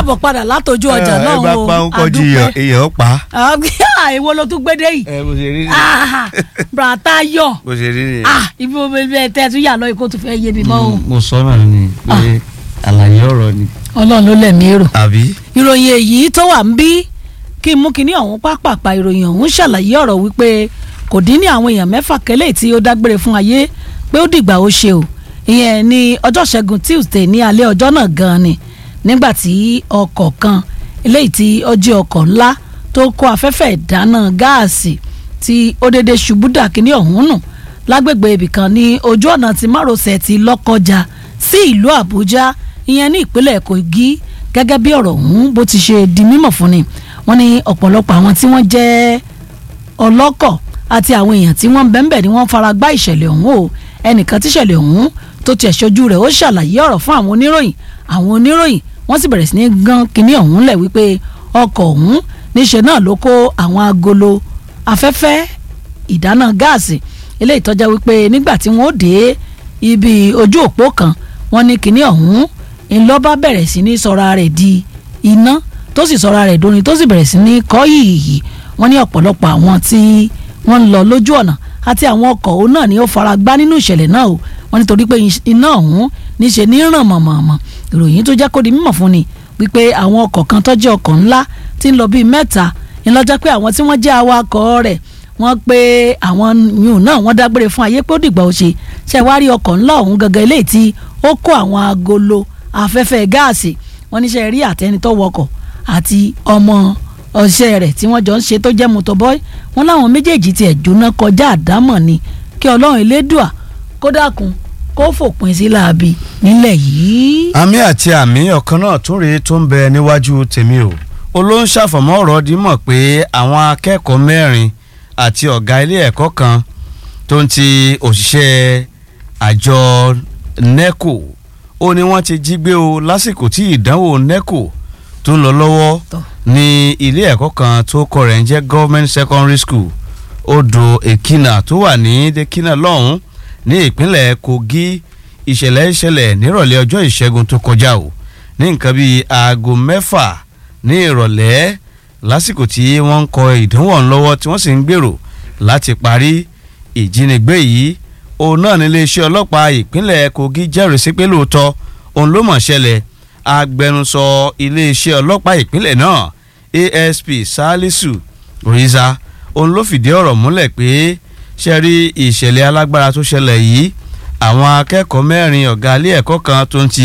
káàbọ̀ padà látọjú ọjà ẹ náà bá o pa ń kọjú èèyàn èèyàn pa. ìwọ ló tún gbédè yìí ẹ bó ṣe rí ni Ah, brata yọ bó ṣe rí ni. Ah, ibi mo bẹ tẹ tún yà lọ ikú tó fẹ́ yé mi mọ́ o mo sọ náà ni pé àlàyé ọ̀rọ̀ ni. ọlọ́run ló lẹ̀mí èrò àbí. ìròyìn èyí tó wà ń bí kí n mú kinní ọ̀hún pápápá ìròyìn ọ̀hún ṣàlàyé ọ̀rọ̀ wípé kò dín ní àwọn èèyàn mẹ́fà kẹ́lẹ́ tí ó dágbére fún ayé pé ó dìgbà ó ṣe o ìyẹn ní ọjọ́ ṣẹ́gun Tuesday ní alẹ́ ọjọ́ náà gan-an ni nígbà tí ọkọ̀ kan eléyìí tí ó jẹ́ ọkọ̀ ńlá tó kó afẹ́fẹ́ ìdáná gáàsì tí ó dédé ṣubú dà kinní ọ̀hún nù lágbègbè ibìkan ní ojú ọ̀nà tí márosẹ̀ ti Lọ́kọjà sí ìlú Àbújá ìyẹn ní ìpínlẹ̀ Kogi gẹ́gẹ́ bí ọ̀rọ̀ ọ̀hún bó ti ṣe di mímọ̀ fún ni wọ́n ní ọ̀pọ̀lọpọ̀ àwọn tí wọ́n jẹ́ ọlọ́kọ̀ àti àwọn èèyàn tí wọ́n ń bẹ́ńbẹ̀ ni wọ́n fara gbá ìṣẹ̀lẹ̀ ọ̀hún o ẹnìkan tíṣẹ̀lẹ̀ ọ̀hún tó tiẹ̀ ṣojú rẹ̀ ó ṣàlàyé ọ̀rọ̀ fún àwọn oníròyìn àwọn oníròyìn wọ́n sì bẹ̀rẹ̀ sí ní gan kinní ọ̀hún lẹ̀ wípé ọkọ̀ ọ̀hún níṣẹ́ náà ló kó àwọn agolo afẹ́fẹ́ ìdáná gáàsì eléyìí tó jẹ́ wípé nígbà tí wọ́n ó dé ibi ojú òpó kan wọ́n ní kinní ọ̀hún ńlọ́ba bẹ̀rẹ̀ sí ní sọra rẹ̀ di iná tó sì sọra rẹ̀ dóni tó sì bẹ̀rẹ̀ sí ní kọ́ yìí wọ́n ní ọ̀pọ̀lọpọ̀ àwọn tí wọ́n ń lọ lójú ọ̀nà àti àwọn ọkọ̀ òun náà ni ó fara gbá nínú ìṣẹ̀lẹ̀ náà o wọ́n nítorí pé iná ọ̀hún níṣe ní ràn mọ̀mọ̀mọ̀ ìròyìn tó jẹ́ kó di mímọ̀ fún ni wípé àwọn ọkọ̀ kan tó jẹ́ ọkọ̀ ńlá tí ń lọ bíi mẹ́ta ńlọ́jọ́ pé àwọn tí wọ́n jẹ́ awakọ̀ rẹ̀ wọ́n pé àwọn yùn náà wọ́n dágbére fún ayé pé ó dìgbà ó ṣe ṣe wá rí ọkọ̀ ńlá ọ̀hún gangan eléyìí tí ó kó àwọn agolo afẹ́fẹ́ gáàsì wọ́n níṣẹ́ rí àtẹni tó wọkọ̀ àti ọmọ ọ̀ṣẹ́ rẹ̀ tí wọ́n jọ ń ṣe tó jẹ́ mọ́tọ́bọ́ì wọ́n láwọn méjèèjì tiẹ̀ jóná kọjá àdámọ̀ ni kí ọlọ́run elédùà kó dákun kó fòpin sí láabi nílẹ̀ yìí. àmì àti àmì ọ̀kan náà tún rèé tó ń bẹ níwájú tèmi o olóhùn ṣàfọ̀mọ́ ọ̀rọ̀ dímọ̀ pé àwọn akẹ́kọ̀ọ́ mẹ́rin àti ọ̀gá ilé ẹ̀kọ́ kan tó ń ti òṣìṣẹ́ àjọ NECO ó ní wọ́n ti jí gbé o lásìkò tí ìdánwò NECO tó ń lọ lọ́wọ́ Tọ́. ní ilé ẹ̀kọ́ kan tó kọ rẹ̀ ń jẹ́ government secondary school odò èkìnà tó wà ní dèkìnà lọ́hùn ní ìpínlẹ̀ Kogi ìṣẹ̀lẹ̀ ìṣẹ̀lẹ̀ nírọ̀lẹ́ ọjọ́ ìṣẹ́gun tó kọjá o ní nǹkan bíi aago mẹ́fà ní ìrọ̀lẹ́ lásìkò tí wọ́n ń kọ ìdánwò ọ̀hún lọ́wọ́ tí wọ́n sì ń gbèrò láti parí ìjínigbé yìí òun náà ní iléeṣẹ́ ọlọ́pàá ìpínlẹ̀ Kogi jẹ́rìí sí pé lóòótọ́ òun ló mọ̀ ṣẹlẹ̀ agbẹnusọ iléeṣẹ́ ọlọ́pàá ìpínlẹ̀ náà ASP Salisu Oyiza òun ló fìdí ọ̀rọ̀ múlẹ̀ pé ṣe rí ìṣẹ̀lẹ̀ alágbára tó ṣẹlẹ̀ yìí àwọn akẹ́kọ̀ọ́ mẹ́rin ọ̀gá ilé ẹ̀kọ́ kan tó ń ti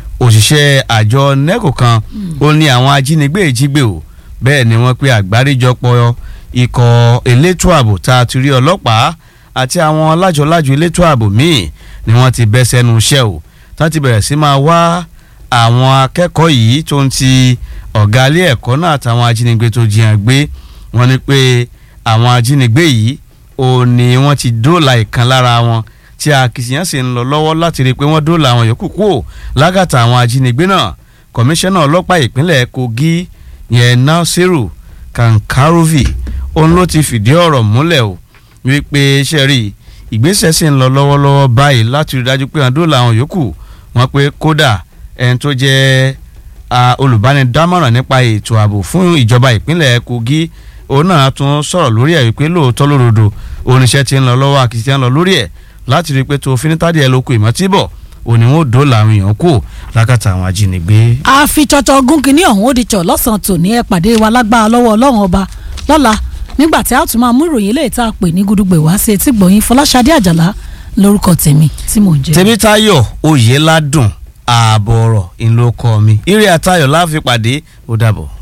òṣìṣẹ́ àjọ NECO kan ó ní àwọn ajínigbé ìjígbé o bẹ́ẹ̀ ni wọ́n pe àgbáríjọpọ̀ ikọ̀ elétò ààbò tá a ti rí ọlọ́pàá àti àwọn lájọlájọ elétò ààbò míì ni wọ́n ti bẹ́ sẹ́nu iṣẹ́ o tá ti bẹ̀rẹ̀ sí máa wá àwọn akẹ́kọ̀ọ́ yìí tó ń ti ọ̀gá ilé ẹ̀kọ́ náà àtàwọn ajínigbé tó jiyàn gbé wọ́n ní pé àwọn ajínigbé yìí ò ní wọ́n ti dóòlà ìkan lára wọn tí akitiyan sì ń lọ lọ́wọ́ láti rí i pé wọ́n dóòlà àwọn yòókù kúrò lágàtà àwọn ajínigbé náà kọmíṣánná ọlọ́pàá ìpínlẹ̀ Kogi yẹn Nasiru Kankarovi òun ló ti fìdí ọ̀rọ̀ múlẹ̀ o wípé sẹ́rí ìgbésẹ̀ sì ń lọ lọ́wọ́lọ́wọ́ báyìí láti rí i dájú pé wọ́n dóòlà àwọn yòókù wọ́n pé kódà ẹni tó jẹ́ ah, olùbánidámọ̀ràn nípa ètò ààbò fún ìjọba ìpínlẹ̀ Kogi òun náà tún sọ̀rọ̀ lórí ẹ̀ wípé lóòótọ́ lódodo oníṣẹ́ ti ń lọ lọ́wọ́ akitiyan lọ lórí ẹ̀ láti rí i pé tó finitadi ẹ̀ lóko ìmọ̀tíbọ̀ òní wọn ò dóòlà àwọn èèyàn kù lákàtà àwọn ajínigbé. àfitọ́tọ̀ ogun kìíní ọ̀hún ó di tsọ̀ lọ́sàn-án tòní ẹ pàdé wa lágbára lọ́wọ́ ọlọ́run ọba lọ́la nígbà tí a tún máa mú ìròyìn eléyìí tá a pè ní gudugbè wá sí etí gbọ̀yìn Fọláṣadé Àjàlá lórúkọ tèmi tí mò ń jẹ́. tèmítáyọ̀ oyèládùn ààbọ̀ ọ̀rọ̀ ìlú ọkọ mi ire àtayọ̀ láfi pàdé ó dàbọ̀.